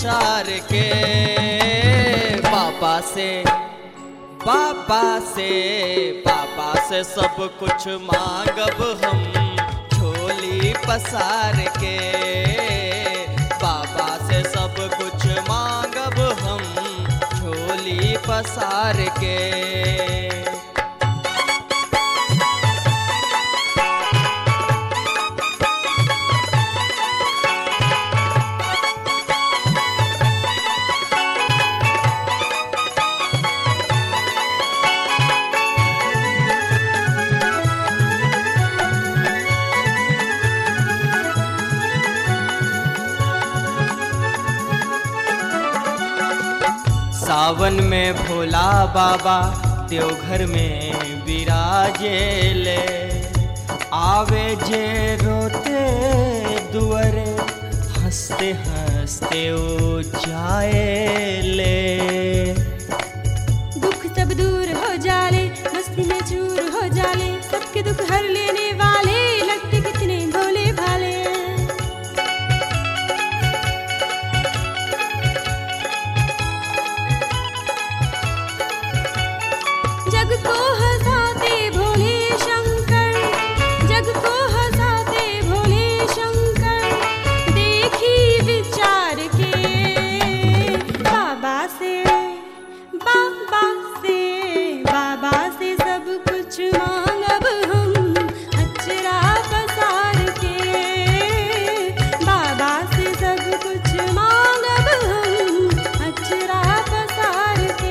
पसार के बाबा से बाबा से बाबा से सब कुछ मांगब हम झोली पसार के बाबा से सब कुछ मांगब हम झोली पसार के सावन में भोला बाबा देवघर में विराजे ले आवे जे रोते दुअरे हंसते हंसते ओ जाए ले दुख सब दूर हो जाले मस्ती में चूर हो जाले सबके दुख हर लेने वाले लगते कितने भोले भाले जग को हंसाते भोले शंकर जग को हंसाते भोले शंकर देखी विचार के बाबा से बाबा से बाबा से सब कुछ मांगब हम अचरा पसार के बाबा से सब कुछ मांगब हम अचरा पसार के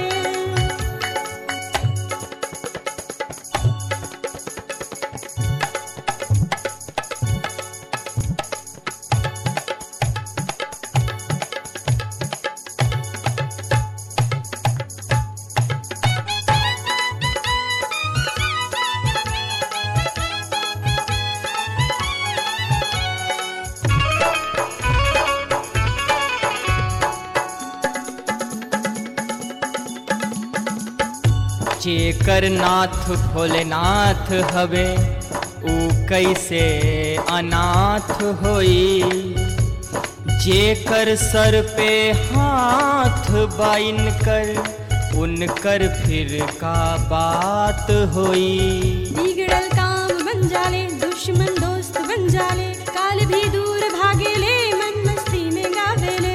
जेकर नाथ भोलेनाथ हवे ऊ कैसे अनाथ होई जेकर सर पे हाथ बाइन कर उनकर फिर का बात होई बिगड़ल काम बन जाले दुश्मन दोस्त बन जाले काल भी दूर भागेले मन मस्ती में गावेले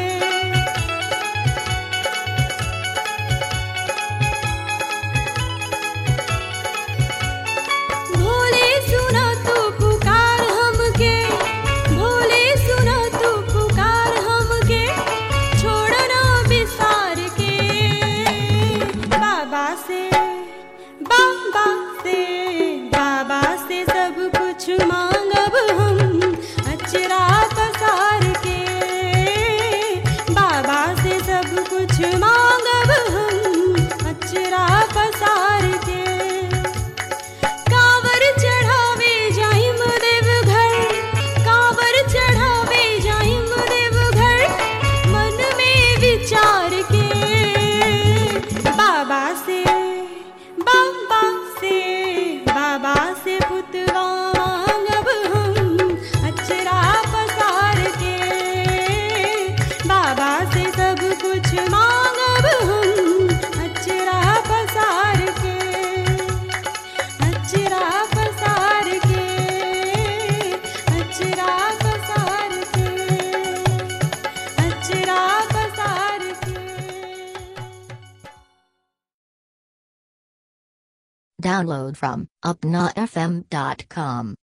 भोले सुना तू पुकार हमके भोले सुना तू पुकार हमके छोड़ना बिसार के बाबा से बाबा से बाबा से सब कुछ मांगब हम अचरा पसार के बाबा से सब कुछ मांगब हम अचरा पसार के कांवर चढ़ावे जाहिम देव घर कांवर चढ़ावे जाहिम देव घर मन में विचार के बाबा से बाबा से बाबा से पुतवा मांगब हम अचरा पसार के बाबा से सब कुछ मांगब हम अचरा पसार के अचरा पसार के अचरा पसार के अचरा पसार के Download from upnafm.com.